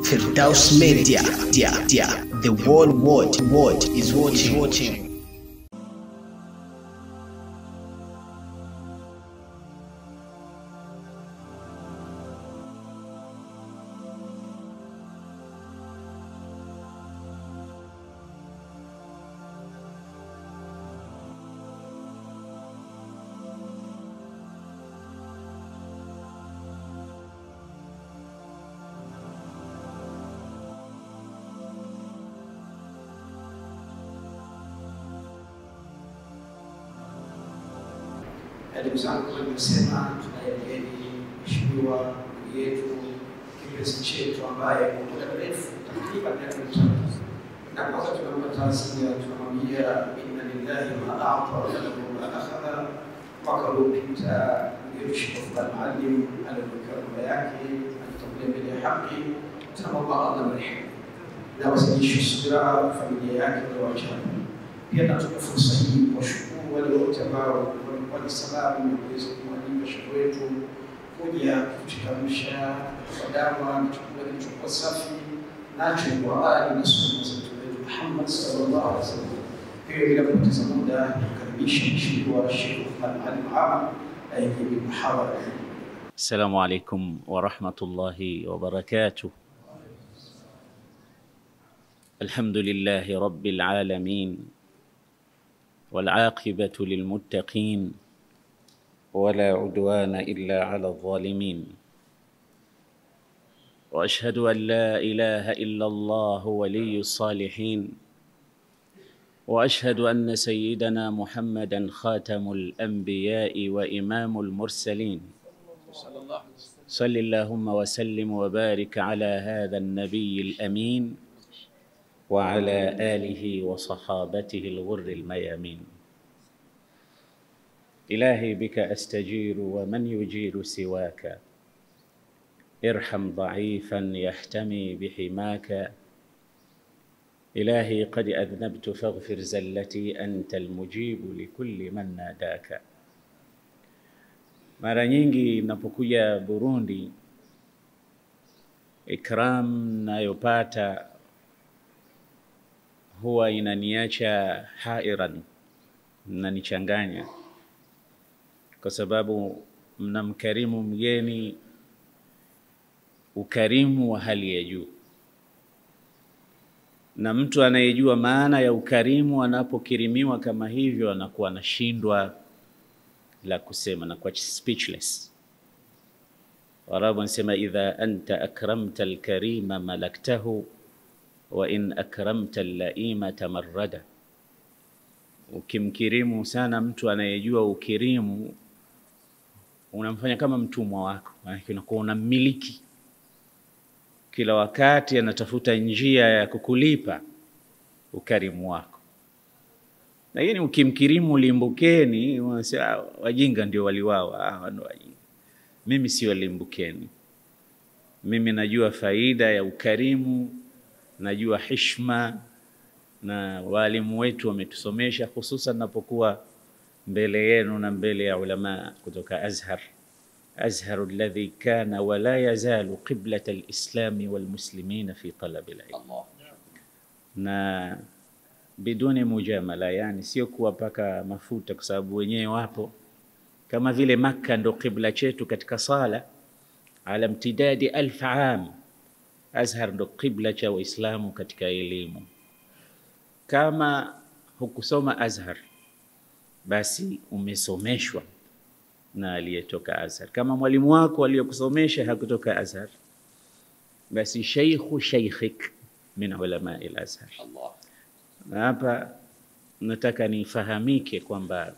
Firdaus Media, dia, dia. the world world world is watching. watching. Ndugu zangu, nimesema tunaye mheshimiwa ndugu yetu kipenzi chetu ambaye kwa muda mrefu takriban miaka mitatu, na kwanza tunampa taazia, tunamwambia inna lillahi ma a'ta wa lahu ma akhadha. Mwaka uliopita Sheikh Othman Maalim alipokewa baba yake alitangulia mbele ya haki, tunamwomba Allah mrehemu na wazidishe subira familia yake walioachana. Pia natumia fursa hii kuwashukuru wale wote ambao walikuwa ni sababu ya kuweza kumwalima shehe wetu kuja kututamsha kwa dawa na chakula kilichokuwa safi nacho kwa ali na sunna za Mtume wetu Muhammad sallallahu alaihi wasallam. Hiyo bila kupoteza muda, tukaribisha mheshimiwa Sheikh Othman Ali Muhammad aingie muhawara hii. السلام عليكم ورحمة الله وبركاته الحمد لله رب العالمين والعاقبة للمتقين ولا عدوان إلا على الظالمين وأشهد أن لا إله إلا الله ولي الصالحين وأشهد أن سيدنا محمدا خاتم الأنبياء وإمام المرسلين صل اللهم وسلم وبارك على هذا النبي الامين وعلى اله وصحابته الغر الميامين الهي بك استجير ومن يجير سواك ارحم ضعيفا يحتمي بحماك الهي قد اذنبت فاغفر زلتي انت المجيب لكل من ناداك Mara nyingi napokuja Burundi, ikram nayopata huwa inaniacha hairan, mnanichanganya kwa sababu mnamkarimu mgeni ukarimu wa hali ya juu, na mtu anayejua maana ya ukarimu anapokirimiwa kama hivyo anakuwa anashindwa la kusema na kwa speechless. Waarabu wanasema idha anta akramta alkarima malaktahu wa in akramta allaima tamarrada, ukimkirimu sana mtu anayejua ukirimu unamfanya kama mtumwa wako, maanake unakuwa unammiliki kila wakati, anatafuta njia ya kukulipa ukarimu wako lakini ukimkirimu limbukeni, unasema wajinga ndio waliwawa. Ah, ndio wajinga. Mimi sio limbukeni, mimi najua faida ya ukarimu, najua hishma, na walimu wetu wametusomesha, hususan napokuwa mbele yenu na mbele ya ulama kutoka Azhar. Azhar alladhi kana wala yazalu qiblat alislami walmuslimina fi talabi alilm na biduni mujamala, yani sio kuwapaka mafuta, kwa sababu wenyewe wapo kama vile Makka ndo kibla chetu katika sala ala mtidadi alf am. Azhar ndo kibla cha Waislamu katika elimu. Kama hukusoma Azhar, basi umesomeshwa na aliyetoka Azhar. Kama mwalimu wako aliyokusomesha hakutoka Azhar, basi sheikhu sheikhik min ulamai al-Azhar. Na hapa nataka nifahamike kwamba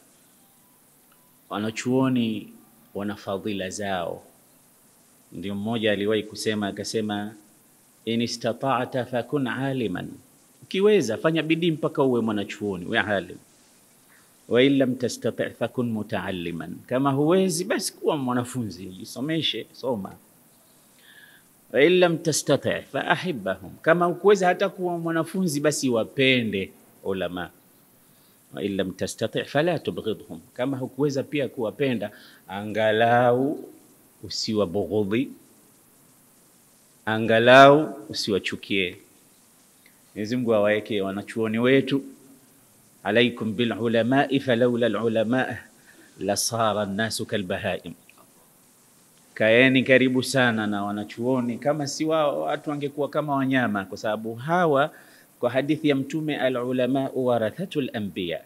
wanachuoni wana fadhila zao. Ndio mmoja aliwahi kusema akasema, in istata'ta fakun aliman, ukiweza fanya bidii mpaka uwe mwanachuoni uwe alim, wa in lam tastati' fakun mutaalliman, kama huwezi basi kuwa mwanafunzi, jisomeshe, soma wain lam tastati fa ahibahum, kama ukuweza hata kuwa mwanafunzi basi wapende ulama. Wain lam tastati fala tubghidhum, kama hukuweza pia kuwapenda angalau usiwabughudhi, angalau usiwachukie. Mwenyezi Mungu awaweke wanachuoni wetu, alaikum bil ulamai falaula al ulama lasara nnasu kalbahaim. Kaeni karibu sana na wanachuoni, kama si wao watu wangekuwa kama wanyama, kwa sababu hawa kwa hadithi ya Mtume, al ulama warathatul anbiya,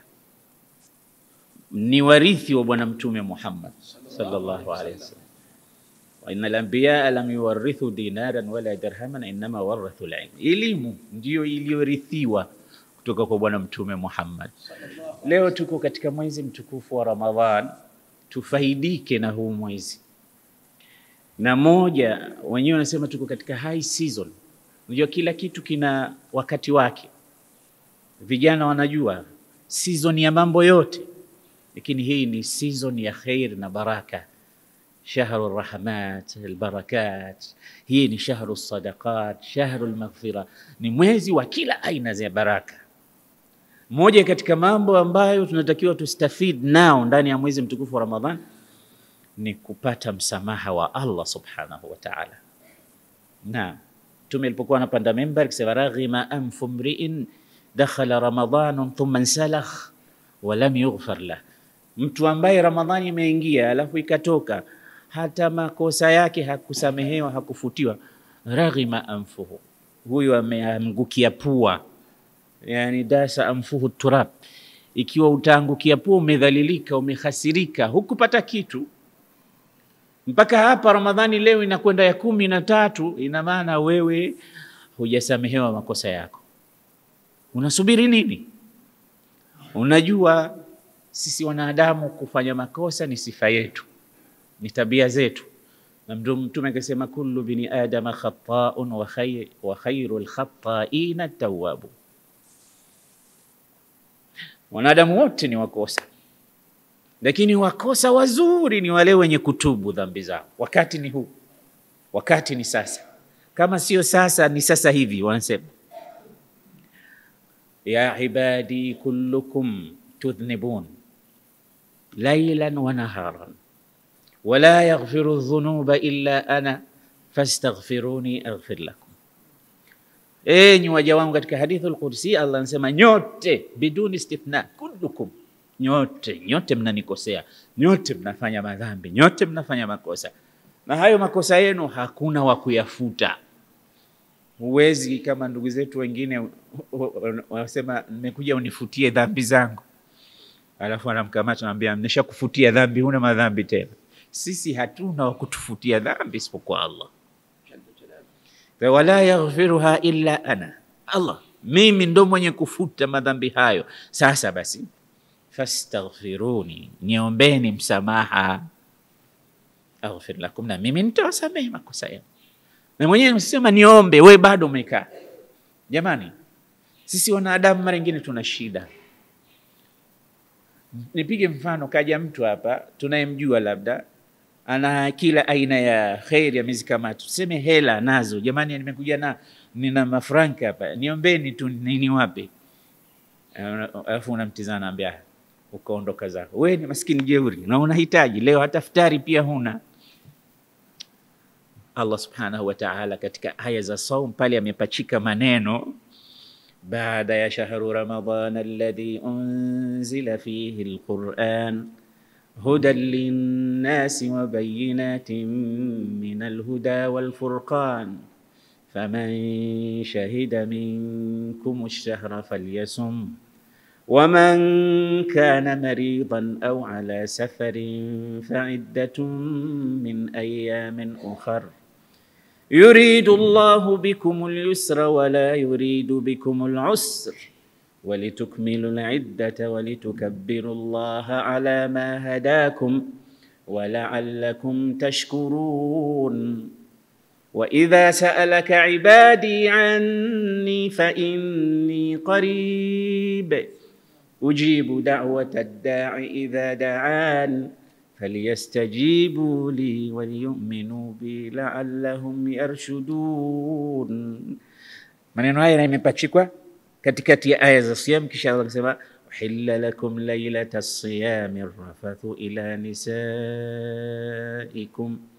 ni warithi wa Bwana Mtume Muhammad sallallahu alaihi wasallam wa innal anbiyaa lam yuwarithu dinaran wala dirhaman innama warathu al-ilm, elimu ndiyo iliyorithiwa kutoka kwa Bwana Mtume Muhammad. Leo tuko katika mwezi mtukufu wa Ramadhan, tufaidike na huu mwezi. Na moja wenyewe wanasema tuko katika high season. Unajua kila kitu kina wakati wake, vijana wanajua season ya mambo yote, lakini hii ni season ya khair na baraka shahru rahmat albarakat, hii ni shahru sadaqat, shahru lmaghfira, ni mwezi wa kila aina za baraka. Moja katika mambo ambayo tunatakiwa tustafid nao ndani ya mwezi mtukufu wa Ramadhan ni kupata msamaha wa Allah subhanahu wa ta'ala. Na Mtume alipokuwa anapanda mimbar akisema, raghima anfu mriin dakhala ramadanun thumma nsalakh wa lam yughfar lah, mtu ambaye Ramadhani imeingia alafu ikatoka hata makosa yake hakusamehewa, hakufutiwa. Raghima anfuhu, huyu ameangukia pua, yani dasa anfuhu turab. Ikiwa utaangukia pua, umedhalilika, umehasirika, hukupata kitu mpaka hapa. Ramadhani leo inakwenda ya kumi na tatu, ina maana wewe hujasamehewa makosa yako. Unasubiri nini? Unajua sisi wanadamu kufanya makosa ni sifa yetu ni tabia zetu, na Mtume akasema kullu bini adama khataun wa khayr wa khairul khataina tawwabu, wanadamu wote ni wakosa, lakini wakosa wazuri ni wale wenye kutubu dhambi zao. Wakati ni huu, wakati ni sasa. Kama sio sasa, ni sasa hivi. Wanasema ya ibadi kullukum tudhnibun lailan wa naharan wala yaghfiru dhunuba illa ana fastaghfiruni aghfir lakum. Enyi waja wangu, katika hadithi al-Qudsi Allah anasema nyote, biduni istithna, kullukum, nyote nyote mnanikosea, nyote mnafanya madhambi, nyote mnafanya makosa, na hayo makosa yenu hakuna wa kuyafuta. Huwezi kama ndugu zetu wengine wanasema, nimekuja unifutie dhambi zangu, alafu anamkamata anamwambia, nimeshakufutia dhambi, huna madhambi tena. Sisi hatuna wa kutufutia dhambi isipokuwa Allah, wala yaghfiruha illa ana, Allah mimi ndo mwenye kufuta madhambi hayo. Sasa basi, fastaghfiruni, niombeni msamaha, aghfir lakum, na mimi nitawasamehe makosa yenu. Na mwenyewe msema niombe, we bado umekaa. Jamani, sisi wanadamu mara nyingine tuna shida. Nipige mfano, kaja mtu hapa tunayemjua labda ana kila aina ya kheri ya miezi kama tuseme hela nazo, jamani, nimekuja na nina mafranka hapa, niombeni tu nini wape. Alafu unamtizana naambia, ukaondoka zako. We ni maskini jeuri na unahitaji leo hata futari pia huna. Allah subhanahu wa ta'ala katika aya za saum pale amepachika maneno baada ya shahru ramadana alladhi unzila fihi alquran hudan linnasi wa bayinatin min alhuda walfurqan faman shahida minkum ash-shahra falyasum ومن كان مريضا أو على سفر فعدة من أيام أخر يريد الله بكم اليسر ولا يريد بكم العسر ولتكملوا العدة ولتكبروا الله على ما هداكم ولعلكم تشكرون وإذا سألك عبادي عني فإني قريب أجيب دعوة الداع إذا دعان فليستجيبوا لي وليؤمنوا بي لعلهم yarshudun. Maneno haya yamepachikwa katikati ya aya za siyam, kisha Allah akasema uhilla lakum lailata siyami rafathu ila nisaikum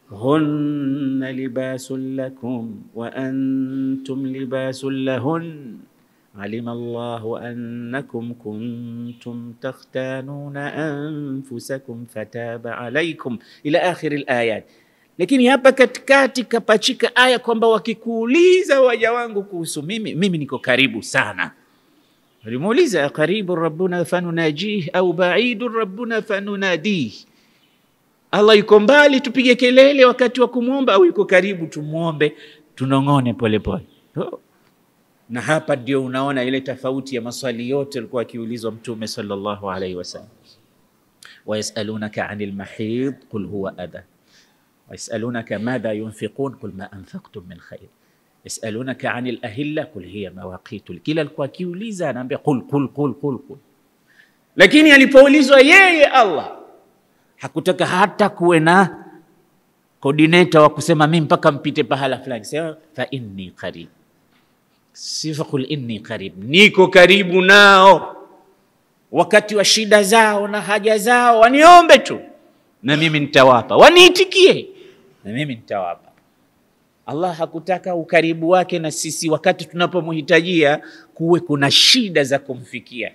hunna libasun lakum wa antum libasun lahun alima Allahu annakum kuntum takhtanuna anfusakum fataba alaikum ila akhiri alayat. Lakini hapa katikati kapachika aya kwamba wakikuuliza waja wangu kuhusu mimi, mimi niko karibu sana. Walimuuliza qaribu rabbuna fanunajih au baidu rabbuna fanunadih, Allah yuko mbali tupige kelele wakati wa kumwomba au yuko karibu tumwombe tunong'one polepole oh. Na hapa ndio unaona ile tofauti ya maswali yote alikuwa akiulizwa Mtume sallallahu alaihi wasallam, wayasalunaka anil mahid qul huwa adha wayasalunaka madha yunfiqun qul ma anfaqtum min khair yasalunaka anil ahilla qul hiya mawaqitu. Kila alikuwa akiuliza anaambia qul qul qul qul qul, lakini alipoulizwa yeye Allah hakutaka hata kuwe na coordinator wa kusema mimi mpaka mpite pahala fulani, sema fa inni qarib sifa qul inni qarib, niko karibu nao wakati wa shida zao na haja zao, waniombe tu na mimi nitawapa, waniitikie na mimi nitawapa. Allah hakutaka ukaribu wake na sisi wakati tunapomhitajia kuwe kuna shida za kumfikia.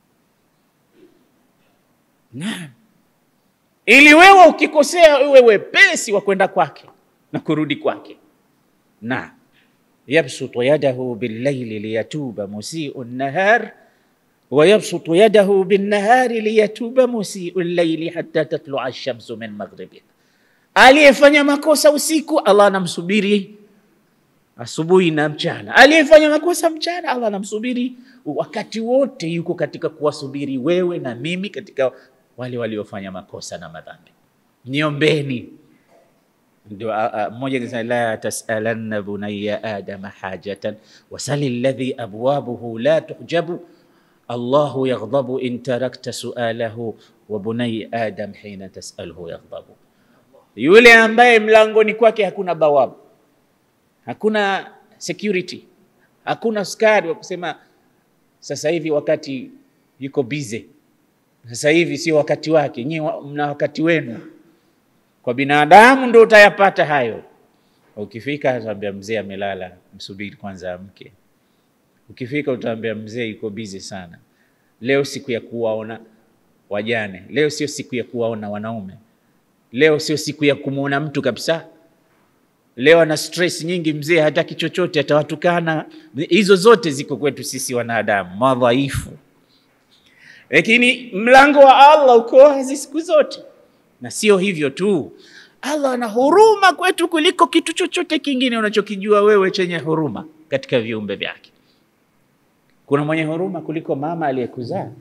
Naam, ili wewe ukikosea uwe wepesi wa kwenda kwake na kurudi kwake. Naam yabsutu yadahu billaili liyatuba musiu nahar wa yabsutu yadahu binnahari liyatuba musiu llaili hatta tatlua alshamsu min maghribiha, aliyefanya makosa usiku Allah anamsubiri asubuhi na mchana. Aliyefanya makosa mchana Allah anamsubiri wakati wote, yuko katika kuwasubiri wewe na mimi katika wale waliofanya makosa na madhambi. Niombeni ndio mmoja akisema la tasalanna bunaya adama hajatan wasali alladhi abwabuhu la tuhjabu Allahu yaghdhabu in tarakta sualahu wa bunay adam hina tasalhu yaghdhabu, yule ambaye mlangoni kwake hakuna bawabu, hakuna security, hakuna askari wa kusema sasa hivi wakati yuko busy, sasa hivi sio wakati wake, nyinyi mna wakati wenu kwa binadamu ndo utayapata hayo. Ukifika utaambia mzee amelala, msubiri kwanza amke. Ukifika utaambia mzee yuko bizi sana, leo siku ya kuwaona wajane, leo sio siku ya kuwaona wanaume, leo sio siku ya kumwona mtu kabisa. Leo ana stress nyingi, mzee hataki chochote, atawatukana. Hizo zote ziko kwetu sisi wanadamu madhaifu, lakini mlango wa Allah uko wazi siku zote na sio hivyo tu, Allah ana huruma kwetu kuliko kitu chochote kingine unachokijua wewe chenye huruma katika viumbe vyake. Kuna mwenye huruma kuliko mama aliyekuzaa?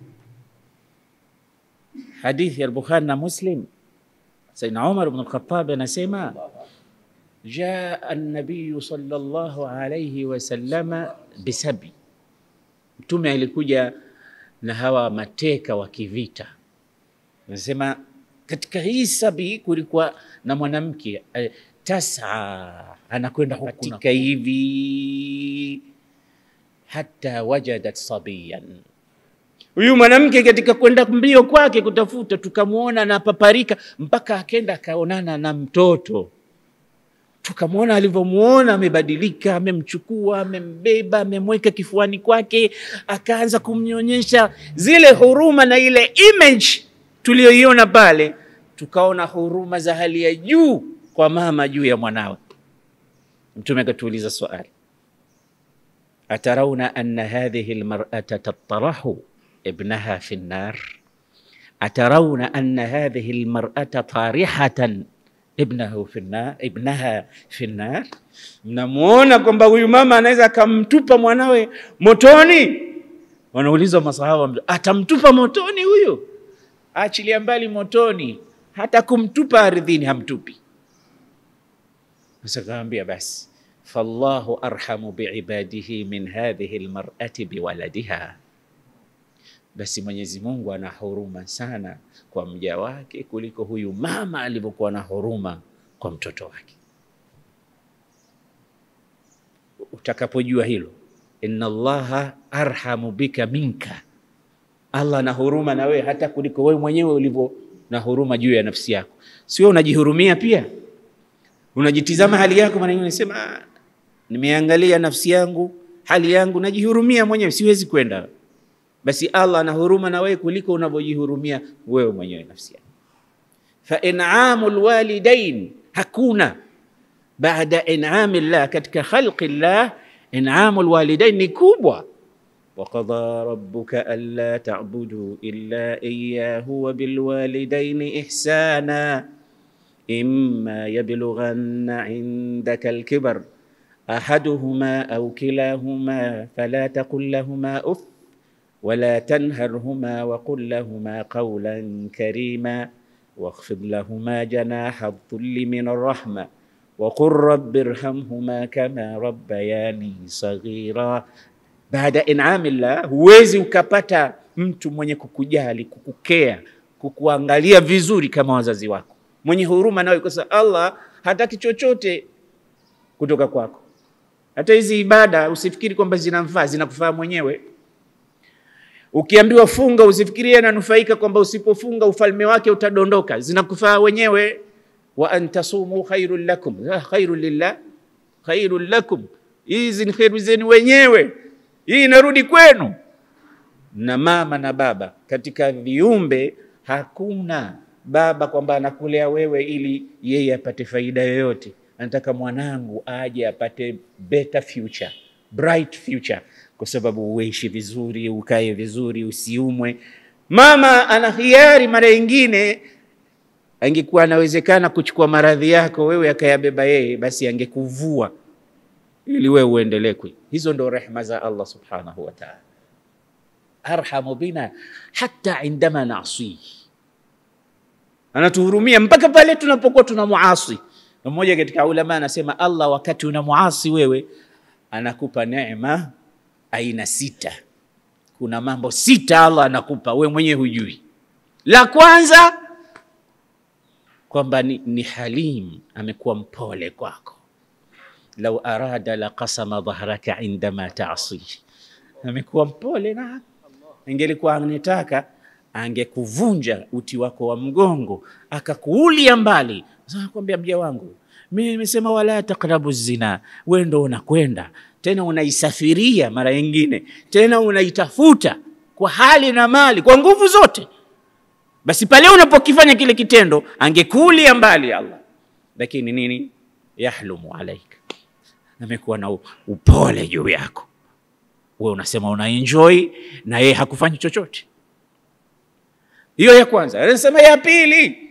Hadithi ya Bukhari na Muslim, Sayyidina Umar ibn al-Khattab anasema jaa an-nabiy sallallahu alayhi wasallama bisabi, Mtume alikuja na hawa mateka wa kivita, anasema katika hii sabi kulikuwa na mwanamke eh, tasa anakwenda katika hivi hata wajadat sabiyan. Huyu mwanamke katika kwenda mbio kwake kutafuta, tukamwona anapaparika mpaka akenda akaonana na mtoto, tukamwona alivyomwona amebadilika, amemchukua, amembeba, amemweka kifuani kwake, akaanza kumnyonyesha. Zile huruma na ile image tuliyoiona pale, tukaona huruma za hali ya juu kwa mama juu ya mwanawe. Mtume akatuuliza swali, atarauna anna hadhihi almar'ata tattarahu ibnaha fi nnar, atarauna anna hadhihi almar'ata tarihatan ibnahu fi nnar, ibnaha fi nnar, mnamuona kwamba huyu mama anaweza akamtupa mwanawe motoni? Wanaulizwa masahaba, atamtupa motoni huyu? Achilia mbali motoni, hata kumtupa ardhini hamtupi. Sasa kaambia basi, fallahu arhamu biibadihi min hadhihi almar'ati biwaladiha, basi Mwenyezi Mungu ana huruma sana kwa mja wake kuliko huyu mama alivyokuwa na huruma kwa mtoto wake. Utakapojua hilo, inna Allaha arhamu bika minka Allah ana huruma na wewe hata kuliko wewe mwenyewe ulivyo na huruma juu ya nafsi yako. Si wewe unajihurumia pia? unajitizama hali yako, mara nyingine unasema "Ah, nimeangalia nafsi yangu, hali yangu, najihurumia mwenyewe, siwezi kwenda. Basi Allah ana huruma na wewe kuliko unavyojihurumia wewe mwenyewe nafsi yako. Fa inamu lwalidain, hakuna baada inami llah, katika khalqi llah, inamu lwalidain ni kubwa وقضى ربك ألا تعبدوا إلا إياه وبالوالدين إحسانا إما يبلغن عندك الكبر أحدهما أو كلاهما فلا تقل لهما أف ولا تنهرهما وقل لهما قولا كريما واخفض لهما جناح الذل من الرحمة وقل رب ارحمهما كما ربياني صغيرا baada inamillah, huwezi ukapata mtu mwenye kukujali, kukukea, kukuangalia vizuri kama wazazi wako, mwenye huruma nawe, kwa sababu Allah hataki chochote kutoka kwako. Hata hizi ibada usifikiri kwamba zinamfaa, zinakufaa mwenyewe. Ukiambiwa funga, usifikirie ananufaika kwamba usipofunga ufalme wake utadondoka, zinakufaa wenyewe. wa antasumu khairun lakum, Ah, khairun lillah, khairun lakum, hizi ni kheri zenu wenyewe hii inarudi kwenu. Na mama na baba, katika viumbe hakuna baba kwamba anakulea wewe ili yeye apate faida yoyote. Anataka mwanangu aje apate better future, bright future, kwa sababu uishi vizuri, ukae vizuri, usiumwe. Mama ana hiari, mara nyingine angekuwa anawezekana kuchukua maradhi yako wewe akayabeba yeye, basi angekuvua ili wewe uendelee kui. Hizo ndo rehma za Allah subhanahu wa ta'ala, arhamu bina hata indama nasihi, anatuhurumia mpaka pale tunapokuwa tuna muasi. Na mmoja katika ulama anasema Allah wakati una muasi wewe anakupa neema aina sita. Kuna mambo sita Allah anakupa wewe mwenyewe hujui. La kwanza kwamba ni, ni halim, amekuwa mpole kwako lau arada la qasama dhahraka indama taasi, amekuwa mpole na ingelikuwa anataka angekuvunja uti wako wa mgongo akakuulia mbali. Sasa kwambia mja wangu, mimi nimesema wala takrabu zina, wewe ndo unakwenda tena unaisafiria mara nyingine tena unaitafuta kwa hali na mali kwa nguvu zote. Basi pale unapokifanya kile kitendo angekuulia mbali Allah, lakini nini, yahlumu alaika amekuwa na upole juu yako, wewe unasema una enjoy na yeye hakufanyi chochote. Hiyo ya kwanza. Anasema ya pili,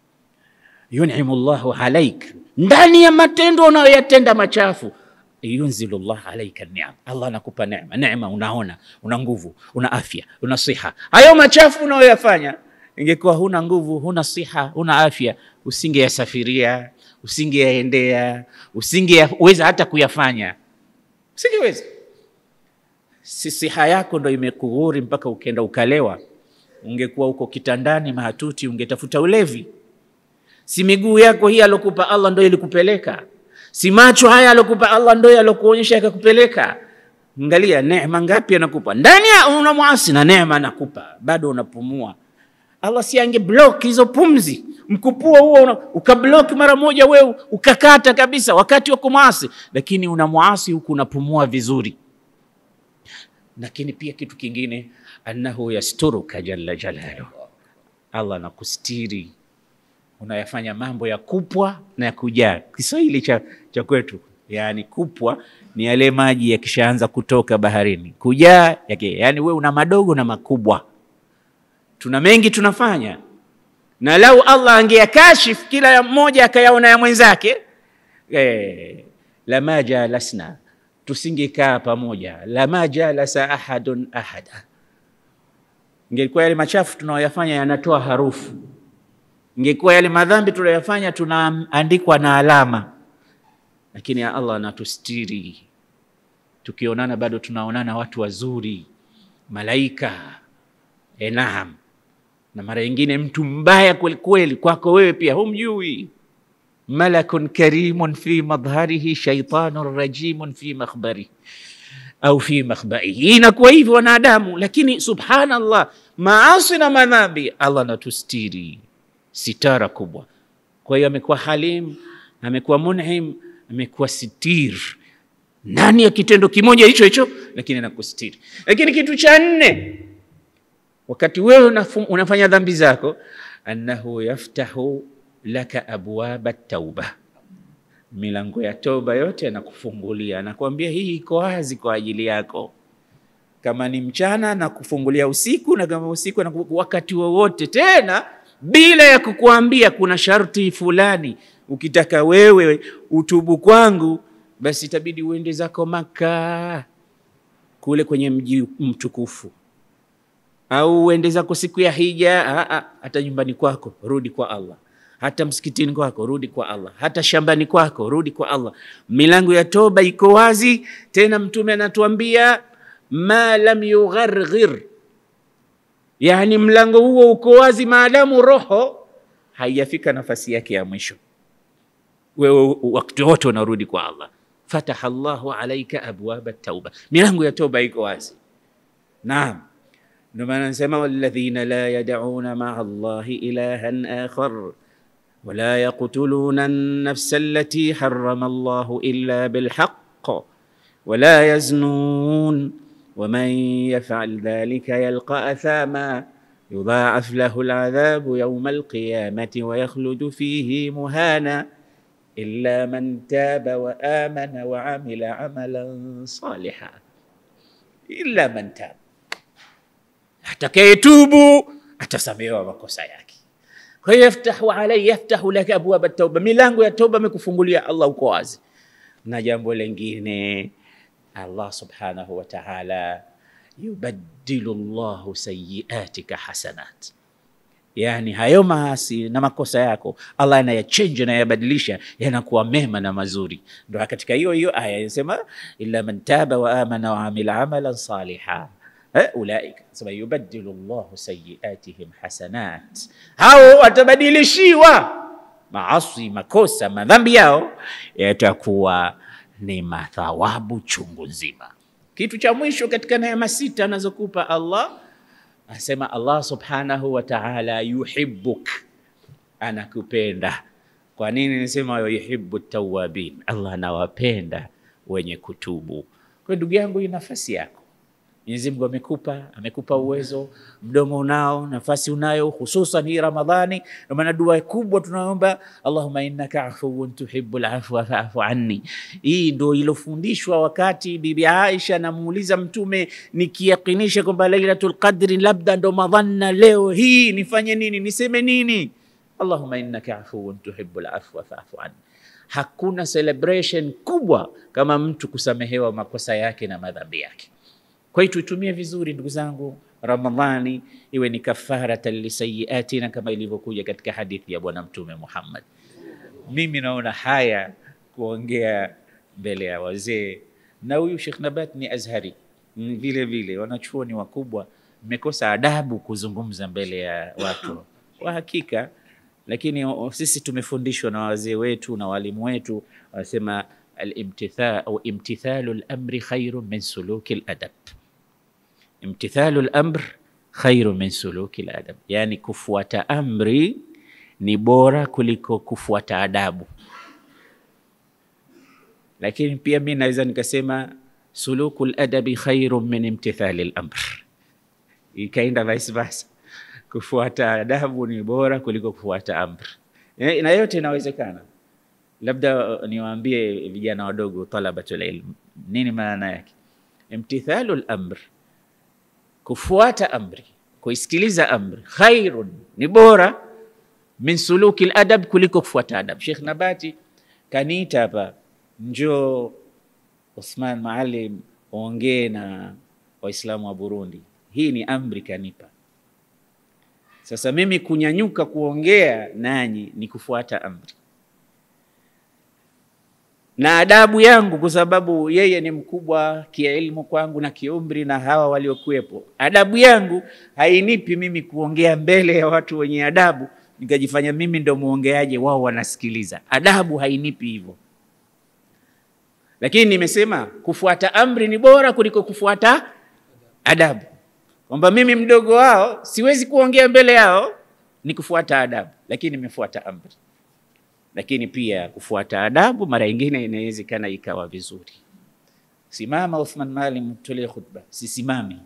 yunimu llahu alaik, ndani ya matendo unayoyatenda machafu yunzilu llah alaika niam, Allah anakupa neema. Neema unaona, una nguvu, una afya, una siha. Hayo machafu unayoyafanya, ingekuwa huna nguvu, huna siha, huna afya, usingeyasafiria usingeyaendea, usingeweza hata kuyafanya, usingeweza. Si siha yako ndo imekughuri mpaka ukenda ukalewa. Ungekuwa uko kitandani mahatuti, ungetafuta ulevi. Si miguu yako hii alokupa Allah ndo ilikupeleka, si macho haya alokupa Allah ndo alokuonyesha yakakupeleka. Angalia neema ngapi anakupa ndani ya unamwasi, na neema anakupa bado unapumua. Allah si ange block hizo pumzi mkupuo huo ukablock mara moja, wewe ukakata kabisa wakati wa kumwasi, lakini unamwasi huku unapumua vizuri. Lakini pia kitu kingine, annahu yasturuka jalla jalaluhu, Allah anakustiri unayafanya mambo ya kupwa na ya kujaa. Kiswahili cha, cha kwetu yani kupwa ni yale maji yakishaanza kutoka baharini, kujaa yake, yani wewe una madogo na makubwa. Tuna mengi tunafanya na lau Allah angeyakashif kila mmoja akayaona ya mwenzake eh, lama jalasna, tusingekaa pamoja. Lama jalasa ahadun ahada, ingekuwa yale machafu tunayoyafanya yanatoa harufu, ingekuwa yale madhambi tunayoyafanya tunaandikwa na alama, lakini ya Allah anatustiri. Tukionana bado tunaonana watu wazuri, malaika eh, naam na mara nyingine mtu mbaya kwelikweli kwako wewe pia humjui. malakun karimun fi madhharihi shaitanun rajimun fi makhbarihi au fi makhbaihi. Inakuwa hivyo wanadamu, lakini subhanallah, maasi na madhambi Allah anatustiri, sitara kubwa. Kwa hiyo amekuwa halim, amekuwa mun'im, amekuwa sitir ndani ya kitendo kimoja hicho hicho, lakini anakustiri. Lakini kitu cha nne, wakati wewe unafu- unafanya dhambi zako, annahu yaftahu laka abwaba tauba, milango ya toba yote anakufungulia, anakuambia hii iko wazi kwa ajili yako. Kama ni mchana na kufungulia usiku, na kama usiku na wakati wowote, tena bila ya kukuambia kuna sharti fulani. Ukitaka wewe utubu kwangu, basi itabidi uende zako Maka kule kwenye mji mtukufu, au uende zako siku ya hija. Ah, ah, hata nyumbani kwako rudi kwa Allah, hata msikitini kwako rudi kwa Allah, hata shambani kwako rudi kwa Allah. Milango ya toba iko wazi. Tena Mtume anatuambia ma lam yugharghir, yani mlango huo uko wazi maadamu roho haijafika nafasi yake ya mwisho. Wewe wakati wote unarudi kwa Allah, fataha Allahu alaika abwaba tauba, milango ya toba iko wazi. Naam, ndio maana nasema walladhina la yad'una ma'a Allahi ilahan akhar wala yaqtuluna an-nafsa allati harrama Allahu illa bilhaqq wala yaznun ومن يفعل ذلك يلقى أثاما يضاعف له العذاب يوم القيامة ويخلد فيه مهانا إلا من تاب وآمن وعمل عملا صالحا إلا من تاب atakayetubu atasamehewa makosa yake. Kwa hiyo yaftahu alai yaftahu laka abwaba tauba, milango ya toba amekufungulia Allah, uko wazi. Na jambo lingine Allah subhanahu wa ta'ala, yubaddilu Allahu sayyiatika hasanat, yani hayo maasi na makosa yako Allah anayachange, anayabadilisha yanakuwa mema na mazuri. Ndo katika hiyo hiyo aya inasema illa man taba wa amana wa amila amalan saliha Eh, ulaika sema yubaddilu Allahu sayyiatihim hasanat, hao watabadilishiwa maasi, makosa, madhambi yao yatakuwa ni mathawabu chungu nzima. Kitu cha mwisho katika neema sita anazokupa Allah, asema Allah subhanahu wa ta'ala, yuhibbuk, anakupenda. Kwa nini nisema yuhibbu tawabin? Allah anawapenda wenye kutubu. Kwa ndugu yangu, hii nafasi yako Mwenyezi Mungu amekupa, amekupa uwezo, mdomo unao, nafasi unayo, hususan hii Ramadhani. Ndio maana dua kubwa tunaomba, Allahumma innaka afuwun tuhibbul afwa fa'fu anni. Hii ndio ilofundishwa wakati Bibi Aisha anamuuliza Mtume, nikiyakinisha kwamba Lailatul Qadri labda ndo madhanna leo hii, nifanye nini? Niseme nini? Allahumma innaka afuwun tuhibbul afwa fa'fu anni. Hakuna celebration kubwa kama mtu kusamehewa makosa yake na madhambi yake. Kwa hiyo tuitumie vizuri ndugu zangu, Ramadhani iwe ni kafaratan lisayiatina kama ilivyokuja katika hadithi ya Bwana Mtume Muhammad. Mimi naona haya kuongea mbele ya wazee, na huyu Sheikh Nabat ni Azhari Mm, vile vile, wanachuoni wakubwa, mmekosa adabu kuzungumza mbele ya watu kwa hakika, lakini o- sisi tumefundishwa na wazee wetu na walimu wetu, wanasema al-imtithal au imtithalu al-amri khairu min suluki al-adab imtithalu lamr khairu min suluki ladab, yani kufuata amri ni bora kuliko kufuata adabu. Lakini pia mi naweza nikasema suluku ladabi khairu min imtithali lamr, ikaenda vice versa, kufuata adabu ni bora kuliko kufuata amri, Eh, na yote inawezekana. Labda uh, niwaambie vijana wadogo, talabatul ilm, nini maana yake imtithalu lamr kufuata amri, kuisikiliza amri, khairun ni bora min suluki ladab, kuliko kufuata adab. Sheikh Nabati kaniita hapa, njoo Uthman Maalim ongee na Waislamu wa Burundi. Hii ni amri kanipa. Sasa mimi kunyanyuka kuongea nanyi ni kufuata amri na adabu yangu, kwa sababu yeye ni mkubwa kielimu kwangu na kiumri na hawa waliokuwepo. Adabu yangu hainipi mimi kuongea mbele ya watu wenye adabu nikajifanya mimi ndo mwongeaji wao, wanasikiliza. Adabu hainipi hivyo, lakini nimesema kufuata amri ni bora kuliko kufuata adabu, kwamba mimi mdogo wao siwezi kuongea mbele yao, ni kufuata adabu, lakini nimefuata amri. lakini pia kufuata adabu mara nyingine inawezekana ikawa vizuri. Simama Uthman Maalim, tolee khutba, sisimami.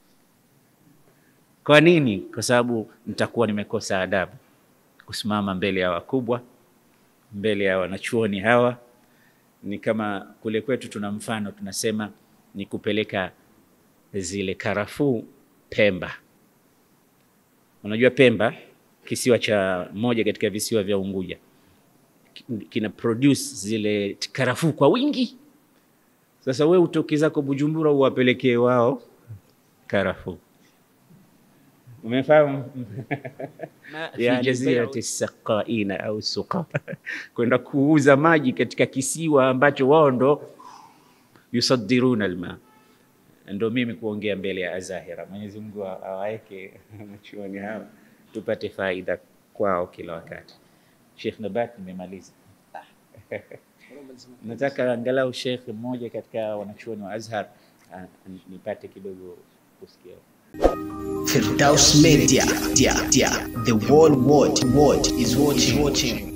Kwa nini? Kwa sababu nitakuwa nimekosa adabu kusimama mbele ya wakubwa, mbele ya wanachuoni hawa. Ni kama kule kwetu tuna mfano tunasema ni kupeleka zile karafuu Pemba. Unajua Pemba kisiwa cha moja katika visiwa vya Unguja kina produce zile karafuu kwa wingi. Sasa we utoke zako Bujumbura uwapelekee wao karafuu, umefahamu? fi jazirati saqaina au suqa, kwenda kuuza maji katika kisiwa ambacho wao ndo yusaddiruna alma. Ndo mimi kuongea mbele ya Azahira. Mwenyezi Mungu awaweke wanachuoni hawa tupate faida kwao kila wakati. Sheikh Nabat, nimemaliza. Nataka angalau Sheikh mmoja katika wanachuoni wa Azhar ah, nipate kidogo kusikia. Firdaus Media, dia, dia. The whole world, world is watching. watching.